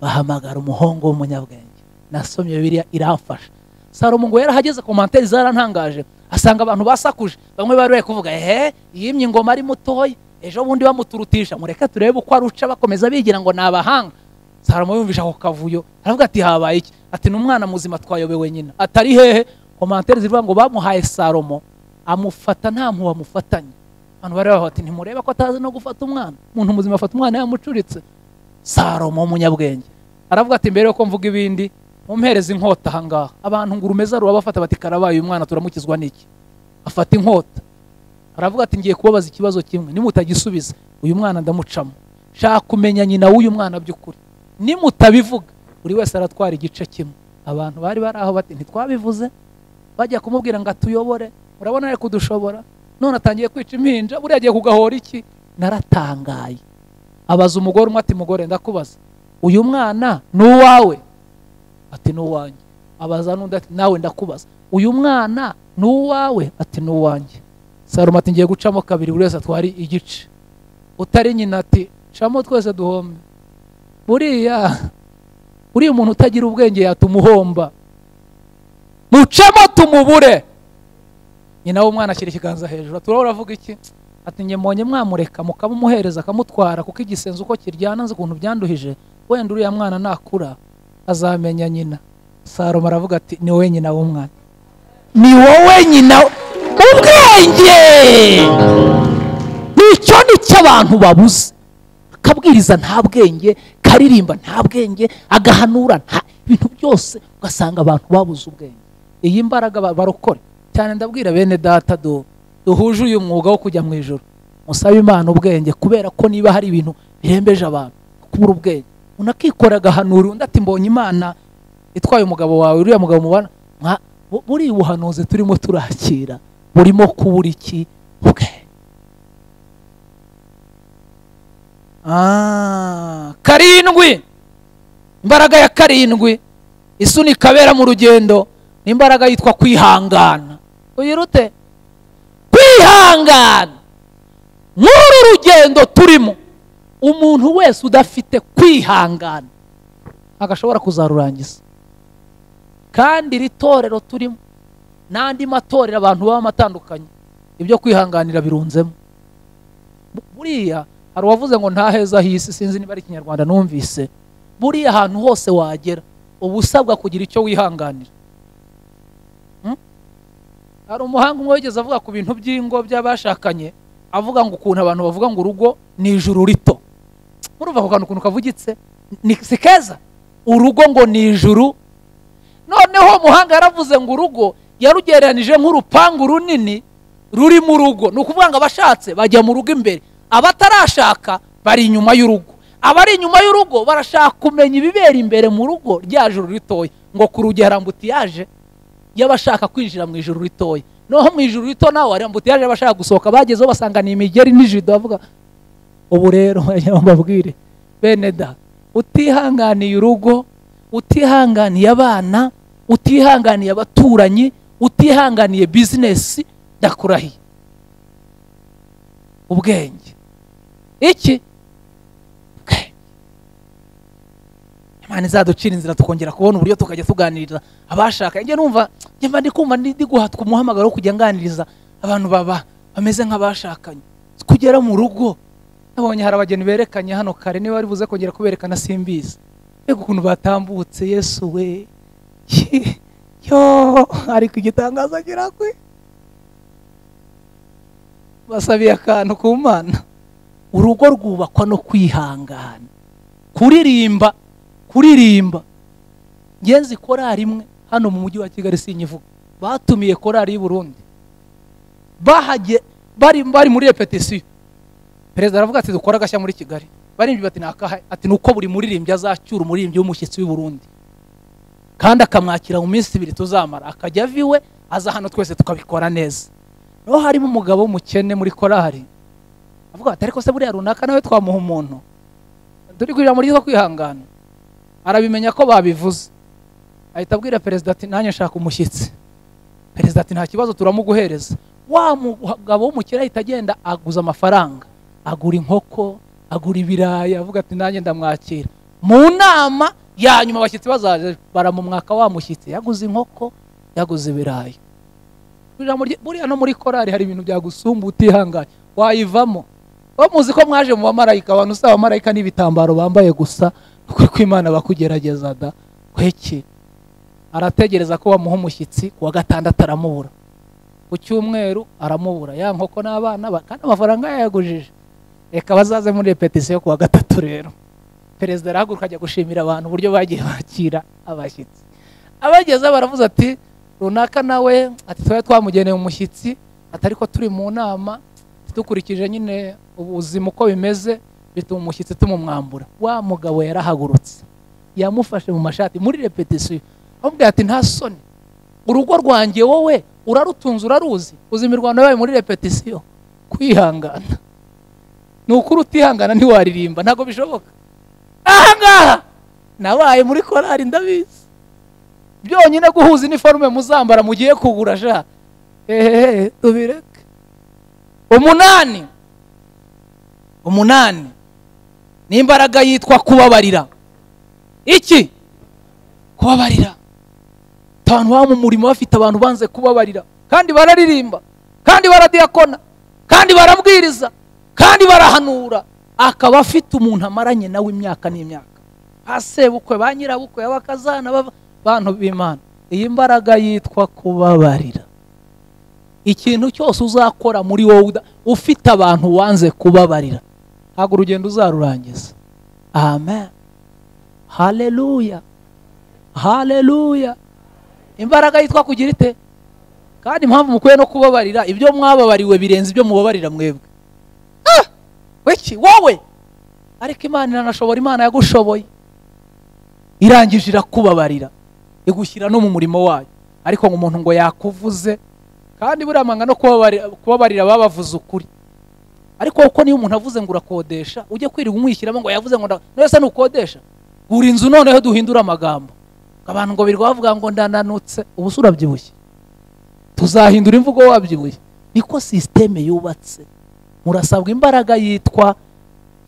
bahamagara umuhungu w'umunyabwenge nasomye bibiliya iramfasha salomo ngo yarahageze komantere zarantangaje asanga abantu basakuje bamwe bari bari kuvuga ehe yimye ingoma ari mutoya ejo bundi bamuturutisha mureke turebe uko aruca bakomeza bigira ngo ni abahanga salomo yumvisha ako kavuyo aravuga ati habaye iki ati ni umwana muzima twayobewe nyina atari hehe komantere zivuga ngo bamuhaye salomo amufata nta mpuhwe amufatanye abantu bari bavuga bati ntimureba ko atazi no gufata umwana umuntu muzima afata umwana yamucuritse salomo w'umunyabwenge aravuga ati mbere yuko mvuga ibindi mumpereze inkota ahangaha abantu ngo urumeza rurabafata bati karabaye uyu mwana turamukizwa n'iki afata inkota aravuga ati ngiye kubabaza ikibazo kimwe nimutagisubiza uyu mwana ndamucamo shaka kumenya nyina w'uyu mwana by'ukuri nimutabivuga buri wese aratwara igice kimwe abantu bari bari aho bati ntitwabivuze bajya kumubwira ngo atuyobore urabona ari kudushobora none atangiye kwica impinja buriya agiye kugahora iki naratangaye abaza umugore umwe ati mugore ndakubaza uyu mwana ni uwawe ati ni uwanjye abaza n'undi ati nawe ndakubaza uyu mwana ni uwawe ati ni uwanjye salomo ati ngiye gucamo kabiri buri wese atwara igice utari nyina ati camo twese duhombe buriya buriya umuntu utagira ubwenge yatuma uhomba mucamo tumubure nyina w'umwana ashyira ikiganza hejuru ati urabona avuga iki ati njye mbonye mwamureka mukamumuhereza akamutwara kuko igisenze uko kiryana nzi ukuntu byanduhije wenda uriya mwana nakura azamenya nyina salomo aravuga ati ni wowe nyina w'umwana ni wowe nyina w- ubwenge nicyo nicyo abantu babuze akabwiriza nta bwenge karirimba nta bwenge agahanura nta ibintu byose ugasanga abantu babuze ubwenge iyi mbaraga ba- barokore cyane ndabwira bene data do duhuje uyu mwuga wo kujya mu ijoro musabe imana ubwenge kubera ko niba hari ibintu birembeje abantu kubura ubwenge unakikora agahanura undi ati mbonye imana itwaye umugabo wawe uriya mugabo mubana nka- bu- buriya ubuhanuzi turimo turakira burimo kubura iki ubwenge Ah, karindwi imbaraga ya karindwi isunika abera mu rugendo ni imbaraga yitwa kwihangana uyirute kwihangana nk'uru rugendo turimo umuntu wese udafite kwihangana agashobora kuzarurangiza kandi iri torero turimo n'andi matorero abantu babamo atandukanye ibyo kwihanganira birunzemo Bu- buriya hari uwavuze ngo nta heza h'isi sinzi niba ari ikinyarwanda numvise buriya ahantu hose wagera uba usabwa kugira icyo wihanganira Hmm? hari umuhanga umwe wigeze avuga ku bintu by'ingo by'abashakanye avuga ngo ukuntu abantu bavuga ngo urugo ni ijuru rito murumva ako kantu ukuntu kavugitse ni si keza urugo ngo ni ijuru noneho umuhanga yaravuze ngo urugo yarugereranije nk'urupangu runini ruri mu rugo ni ukuvuga ngo abashatse bajya mu rugo imbere abatarashaka bari inyuma y'urugo abari inyuma y'urugo barashaka kumenya ibibera imbere mu rugo rya juru ritoya ngo ku rugi hari ambutiyaje y'abashaka kwinjira mu ijuru ritoya noneho mu ijuru rito nawe hari ambutiyaje y'abashaka gusohoka bagezeho basanga ni imigeri n'ijido bavuga ubu rero mbabwire bene da utihanganiye urugo utihanganiye abana utihanganiye abaturanyi utihanganiye bizinesi ndakurahiye ubwenge iki Ubwenge. imana izaducira inzira tukongera kubona uburyo tukajya tuganiriza abashaka njye numva njye mba ndi kumva ndi ndi guhatwa umuhamagaro wo kujya nganiriza abantu baba bameze nk'abashakanye kugera mu rugo nabonye hari abageni berekanye hano kare niba bari buze kongera kuberekana simbizi mbega ukuntu batambutse yesu we yo ariko igitangazo agira kwe basabiye akantu ku mana urugo rwubakwa no kwihangana kuririmba kuririmba ngenzi korari imwe hano mu mujyi wa kigali sinyivuga batumiye korari y'i burundi bahage bari bari muri repetisiyo perezida aravuga ati dukora agashya muri kigali baririmbyi bati nakahe ati ni uko buri muririmbyi azacyura umuririmbyi w'umushyitsi w'i burundi kandi akamwakira mu minsi ibiri tuzamara akajya ava iwe aza hano twese tukabikora neza niho harimo umugabo w'umukene muri korari avuga ati ariko se buriya runaka nawe twamuha umuntu turi kurira muri ryo kwihangana arabimenya ko babivuze ahita abwira perezida ati nanjye nshaka umushyitsi perezida ati nta kibazo turamuguhereza wa mugabo w'umukene ahita agenda aguza amafaranga agura inkoko agura ibirayi avuga ati nanjye ndamwakira mu nama ya nyuma abashyitsi bazaje baramumwaka wa mushyitsi yaguze inkoko yaguze ibirayi Burya muri- buriya no muri korari hari ibintu byagusumba utihanganye wayivamo wowe muzi ko mwaje mu bamarayika abantu usaba abamarayika n'ibitambaro bambaye gusa ukuri kw'imana bakugerageza da kweki arategereza ko bamuha umushyitsi ku wa gatandatu aramubura ku cyumweru aramubura ya nkoko n'abana ba- kandi amafaranga yayagujije reka bazaze muri repetisiyo ku wa gatatu rero perezida arahaguruka ajya gushimira abantu uburyo bagiye bakira abashyitsi abagezeho baravuze ati runaka nawe ati twari twamugeneye umushyitsi ati ariko turi mu nama dukurikije nyine ubuzima uko bimeze bituma umushyitsi tumumwambura wa mugabo yarahagurutse yamufashe mu mashati muri repetisiyo amubwira ati nta soni urugo rwanjye wowe urarutunze uraruzi uzi imirwano yabaye muri repetisiyo kwihangana ni ukuri utihangana ntiwaririmba ntabwo bishoboka ahangaha nabaye muri korari ndabizi byonyine guhuza iniforume muzambara mugiye kugura sha hehehe tubireke umunani umunani ni imbaraga yitwa kubabarira iki kubabarira abantu baba mu murimo bafite abantu banze kubabarira kandi bararirimba kandi baradiyakona kandi barabwiriza kandi barahanura akaba afite umuntu amaranye nawe imyaka n'imyaka asebukwe ba nyirabukwe abakazana bava- bantu b'imana iyi mbaraga yitwa kubabarira ikintu cyose uzakora muri wowe uda- ufite abantu wanze kubabarira ntabwo urugendo uzarurangiza amen haleluya haleluya imbaraga yitwa kugira ite kandi impamvu mukwiye no kubabarira ibyo mwababariwe birenze ibyo mubabarira mwebwe Ah! wiki wowe ariko imana iranashobora imana yagushoboye irangije irakubabarira igushyira no mu murimo wayo ariko ngo umuntu ngo yakuvuze kandi buriya amanga no kubabarira kubabarira babavuze ukuri ariko uko niyo umuntu avuze ngo urakodesha ujye kwirirwa umwishyiramo ngo yavuze ngo nda- none se nukodesha gura inzu noneho duhindure amagambo abantu ngo birirwa bavuga ngo ndananutse ubu se urabyibushye tuzahindura imvugo wabyibuye niko sisiteme yubatse murasabwa imbaraga yitwa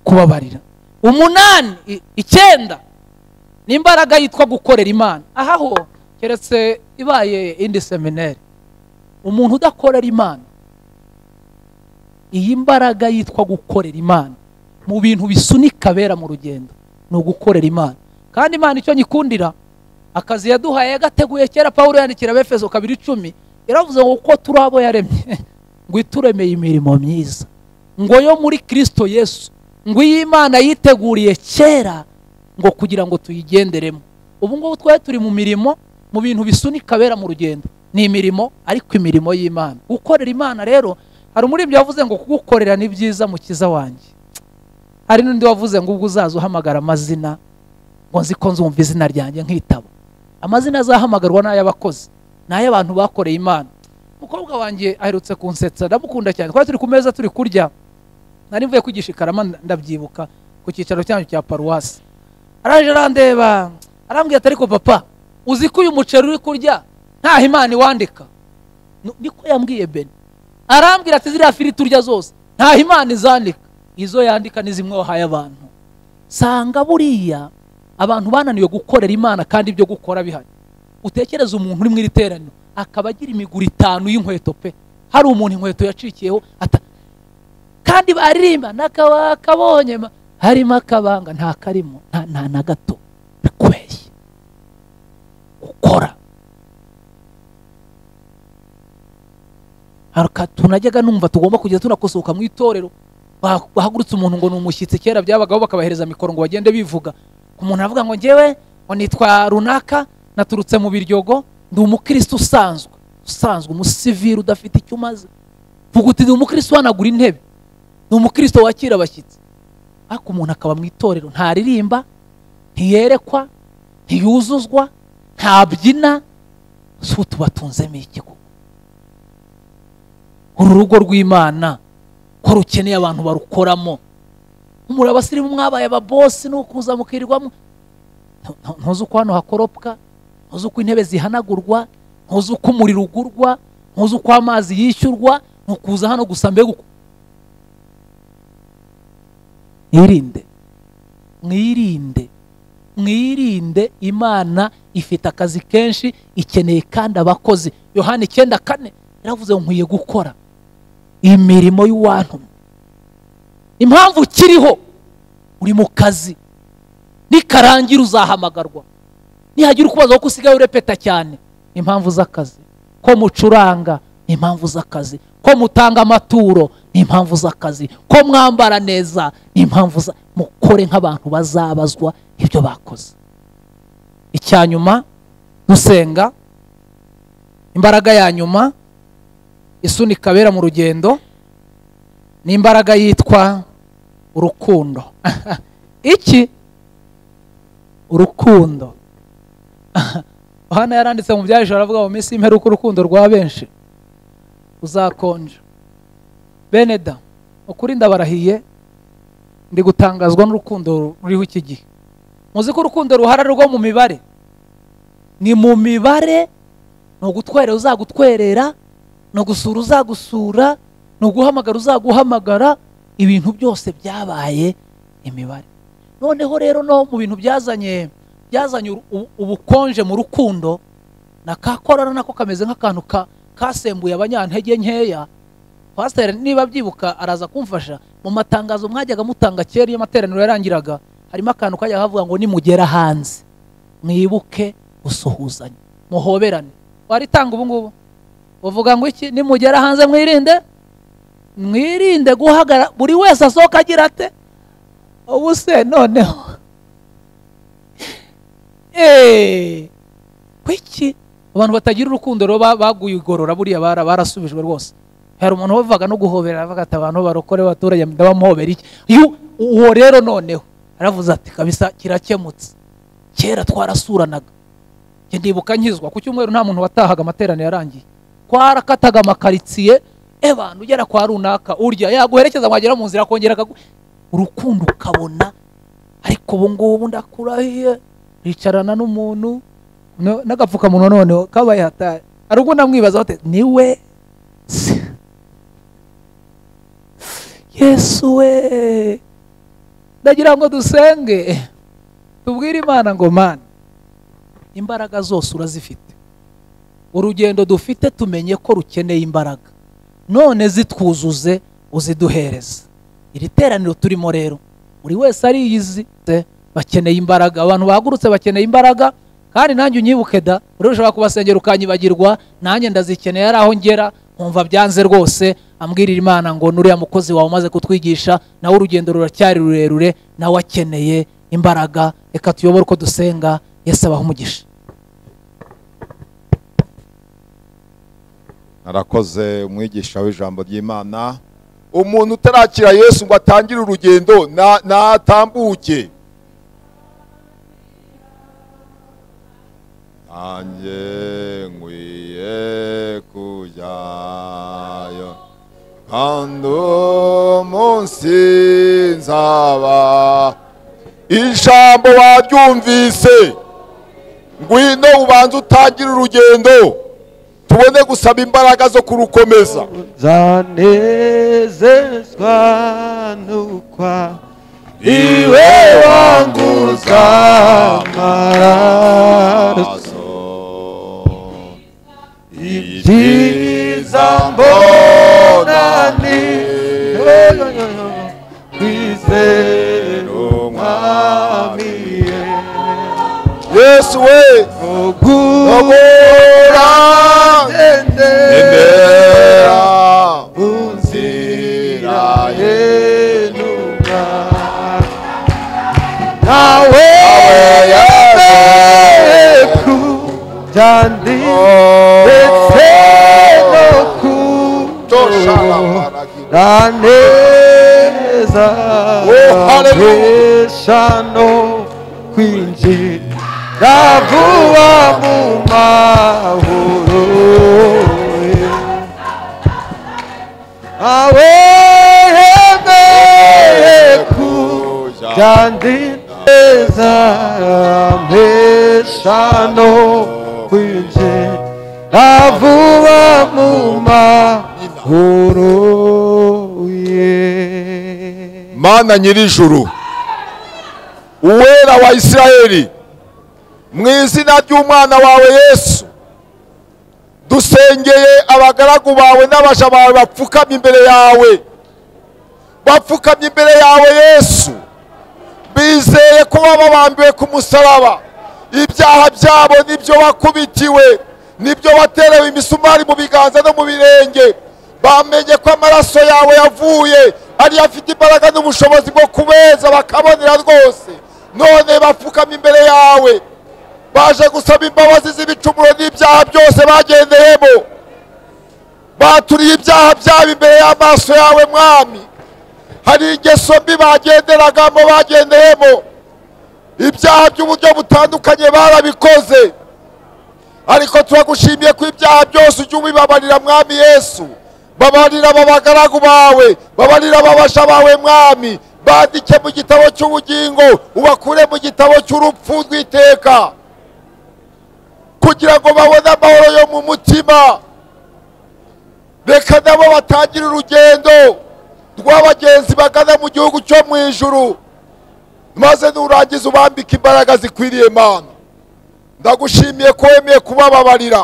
kubabarira umunani i- icyenda ni imbaraga yitwa gukorera imana aha ho keretse ibaye indi seminari umuntu udakorera imana iyi mbaraga yitwa gukorera imana mu bintu bisunika bera mu rugendo ni ugukorera imana kandi imana icyo nyikundira akazi yaduhaye yagateguye kera pawulo yandikira abefeso kabiri icumi yaravuze ngo kuko turi abo yaremye ngo ituremeye imirimo myiza ngo yo muri kirisito yesu ngo iyi imana yiteguriye kera ngo kugira ngo tuyigenderemo ubu ngubu twari turi mu mirimo mu bintu bisunika abera mu rugendo ni imirimo ariko imirimo y'imana gukorera imana rero hari umuririmbyi wavuze ngo kugukorera ni byiza mukiza wanjye hari n'undi wavuze ngo ubwo uzaza uhamagara amazina ngo nzi ko nzumva izina ryanjye nkitaba amazina azahamagarwa ni ay'abakozi ni ay'abantu bakoreye imana umukobwa wanjye aherutse kunsetsa ndamukunda cyane twari turi ku meza turi kurya nari mvuye kwigisha i karama ndabyibuka ku cyicaro cyanyu cya paruwasi araje arandeba arambwira ati ariko papa uzi ko uyu muceri uri kurya ntaho imana iwandika Nu- niko yambwiye beni arambwira ati ziriya firiti urya zose ntaho imana izandika izo yandika ni zimwe wahaye abantu sanga buriya abantu bananiwe gukorera imana kandi ibyo gukora bihari utekereza umuntu uri mu iri teraniro akaba agira imiguru itanu y'inkweto pe hari umuntu inkweto yacikiyeho ata- kandi baririmba nakaba kabonye ma- harimo akabanga nta karimo nta- nta na gato bikweye gukora Hari aka- tunajyaga numva tugomba kujya tunakosoka mu itorero Bah- bahagurutse umuntu ngo ni umushyitsi kera byabagaho bakabahereza mikoro ngo bagende bivuga umuntu aravuga ngo ngewe ngo nitwa runaka naturutse mu biryogo ndi umukristo usanzwe usanzwe umusiviri udafite icyo umaze vuga uti ndi umukristo uhanagura intebe ni umukristo wakira abashyitsi ariko umuntu akaba mu itorero ntaririmba ntiyerekwa ntiyuzuzwa ntabyina si tubatunzemo iki koko uru rugo rw'imana ko rukeneye abantu barukoramo muri abasirimu mwabaye ababosi ni ukuza mukirirwamo Ntu- ntu- ntuzi uko hano hakoropwa ntuzi uko intebe zihanagurwa ntuzi uko umuriro ugurwa ntuzi uko amazi yishyurwa ni ukuza hano gusa mbega uko mwirinde mwirinde mwirinde imana ifite akazi kenshi ikeneye kandi abakozi yohani icyenda kane yaravuze ngo nkwiye gukora imirimo y'uwantumye impamvu ukiriho uri mu kazi nikarangira uzahamagarwa nihagira ukubaza ko usigaye urepeta cyane ni impamvu z'akazi ko mucuranga ni impamvu z'akazi ko mutanga amaturo ni impamvu z'akazi ko mwambara neza ni impamvu za mukore nk'abantu bazabazwa ibyo bakoze icya nyuma dusenga imbaraga ya nyuma isunika abera mu rugendo ni imbaraga yitwa urukundo iki urukundo hano yaranditse mu byahejuru aravuga ngo mu minsi y'imperuka urukundo rwa benshi uzakonja bene da ukuri ndabarahiye ndi gutangazwa n'urukundo ruriho iki gihe muzi ko urukundo ruhara rwo mu mibare ni mu mibare ni ugutwerera uzagutwerera ni ugusura uzagusura ni uguhamagara uzaguhamagara ibintu byose byabaye imibare noneho rero no mu bintu byazanye byazanye uru- ubu- ubukonje mu rukundo na ka korona nako kameze nk'akantu ka- kasembuye abanyantege nkeya pasiteri niba byibuka araza kumfasha mu matangazo mwajyaga mutanga kera iyo amateraniro yarangiraga harimo akantu kajyaga kavuga ngo nimugera hanze mwibuke gusuhuzanya muhoberane waritanga ubu ngubu uvuga ngo iki nimugera hanze mwirinde mwirinde guhagara buri wese asohoka agira ate ubu se noneho eee kuki abantu batagira urukundo rero ba- baguye igorora buriya bara- barasubijwe rwose hari umuntu wavuga no guhobera avuga ati abantu barokore abaturage ndabamuhobera iki Yu- uwo rero noneho aravuze ati kabisa kirakemutse kera twarasuranaga njye ndibuka nkizwa ku cyumweru nta muntu watahaga amateraniro yarangiye kwarakataga amakaritsiye abantu ugera kwa runaka urya yaguherekeza mwagera mu nzira akongera akagu urukundo ukabona ariko ubu ngubu ndakurahiye ricarana n'umuntu no- n'agapfukamunwa noneho kabaye hatari hari ubwo namwibaza bate niwe se yesu we ndagira ngo dusenge tubwire imana ngo mana imbaraga zose urazifite urugendo dufite tumenye ko rukeneye imbaraga none zitwuzuze uziduhereze iri teraniro turimo rero buri wese ariyizi bakeneye imbaraga abantu bahagurutse bakeneye imbaraga kandi nanjye unyibuke da rero ushobora kubasengera ukanyibagirwa nanjye ndazikeneye ari aho ngera nkumva byanze rwose ambwirira imana ngo n'uriya mukozi wawe umaze kutwigisha nawe urugendo ruracyari rurerure nawe akeneye imbaraga reka tuyobore uko dusenga yesu abaho umugisha narakoze umwigisha w'ijambo ry'imana umuntu utarakira yesu ngo atangire urugendo na- natambuke nanjye nkwiye kujyayo kandi uwo munsi nzaba ijambo waryumvise ngwino ubanze utangire urugendo tubone gusaba imbaraga zo kurukomeza nzanezezwa n'ukwa iwe wanguza amaraso amaraso ibyiza ibyiza mbona mbona ni ni kwizero mwami yesu we ubura Obura emera inzira unziraye yenuka nawe yesu ku byandi ndetse no ku tosharamaragira raneza Oh, hallelujah. eshano kwinjira vuba mu mahoro awe yemeye ku byandineza mpeshano kwinjira vuba mu mahoro ye mana nyir'ijuru uwera wa isirayeli mu izina ry'umwana wawe yesu dusengeye abagaragu bawe n'abaja bawe bapfukamye imbere yawe bapfukamye imbere yawe yesu bizeye ko baba bambiwe ku musaraba ibyaha byabo nibyo bakubitiwe nibyo baterewe imisumari mu biganza no mu birenge bamenye ko amaraso yawe yavuye ariyo afite imbaraga n'ubushobozi bwo kubeza bakabonera rwose none bapfukama imbere yawe baje gusaba imbabazi z'ibicumuro n'ibyaha byose bagendeyemo baturiye ibyaha byabo imbere y'amaso yawe mwami hari ingeso mbi bagenderagamo bagendeyemo ibyaha by'uburyo butandukanye barabikoze ariko turagushimiye ko ibyaha byose ujya ubibabarira mwami yesu babarira aba bagaragu bawe babarira ababaja bawe mwami bandike mu gitabo cy'ubugingo ubakure mu gitabo cy'urupfu rw'iteka kugira ngo babone amahoro yo mu mutima reka nabo batangire urugendo rw'abagenzi bagana mu gihugu cyo mu ijuru maze nurangiza ubambike imbaraga zikwiriye mana ndagushimiye ko wemeye kubababarira